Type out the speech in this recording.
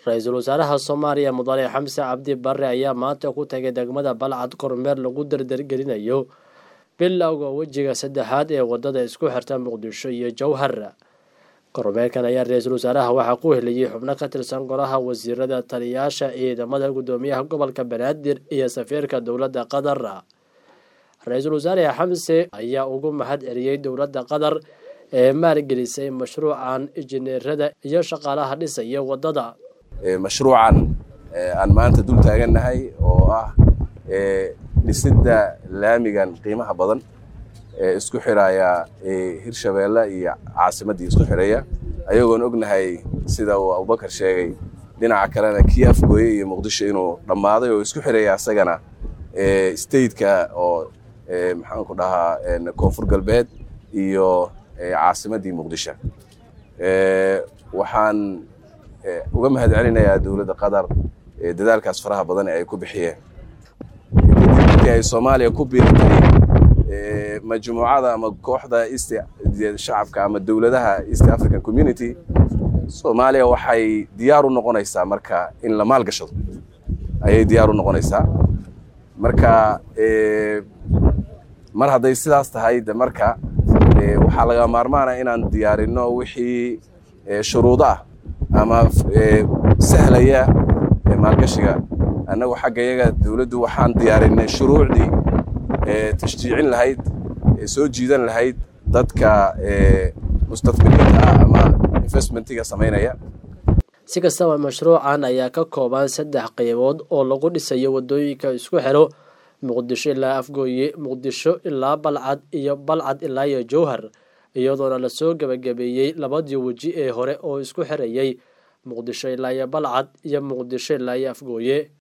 ra-iisul wasaaraha soomaaliya mudane xamse cabdi barre ayaa maanta ku tagay degmada balcad kormeer lagu dardargelinayo bilowga wejiga saddexaad ee wadada isku xirta muqdisho iyo jowhar kormeerkan ayaa ra-iisul wasaaraha waxaa ku heliyey xubno ka tirsan golaha wasiirada taliyaasha ciidamada gudoomiyaha gobolka banaadir iyo safiirka dowladda qatar ra-iisul wasaare xamse ayaa ugu mahad celiyey dowladda qatar ee maalgelisay mashruucan injineerada iyo shaqaalaha dhisaya wadada mashruucan aan maanta dul taagannahay oo ah dhisidda laamigan qiimaha badan ee isku xiraya hirshabeelle iyo caasimaddii isku xireeya ayagoon ognahay sida uu abubakar sheegay dhinaca kalena kii afgooye iyo muqdisho inuu dhammaaday oo isku xireeya asagana stateka oo maxaan ku dhahaa koonfur galbeed iyo caasimaddii muqdisho waxaan uga mahad celinayaa dowladda qatar dadaalkaas faraha badan ee ay ku bixiyeen kadib markii ay soomaaliya ku biirtay majmuucada ama kooxda east shacabka ama dowladaha east african community soomaaliya waxay diyaar u noqonaysaa marka in la maalgashado ayay diyaar u noqonaysaa marka mar hadday sidaas tahay de marka waxaa laga maarmaana inaan diyaarino wixii shuruudo ah ama sahlaya maalgashiga annagu xagga yaga dowladdu waxaan diyaarinay shuruucdii tashjiicin lahayd soo jiidan lahayd dadka mustaqbiliinta ah ama investmentiga samaynaya si kastaba mashruucan ayaa ka kooban saddex qaybood oo lagu dhisayo wadooyinka isku xiro muqdisho ilaa afgooye muqdisho ilaa balcad iyo balcad ilaa iyo jowhar iyadoona lasoo gebagabeeyey labadii weji ee hore oo isku xirayay muqdisho ilaa iyo balcad iyo muqdisho ilaa iyo afgooye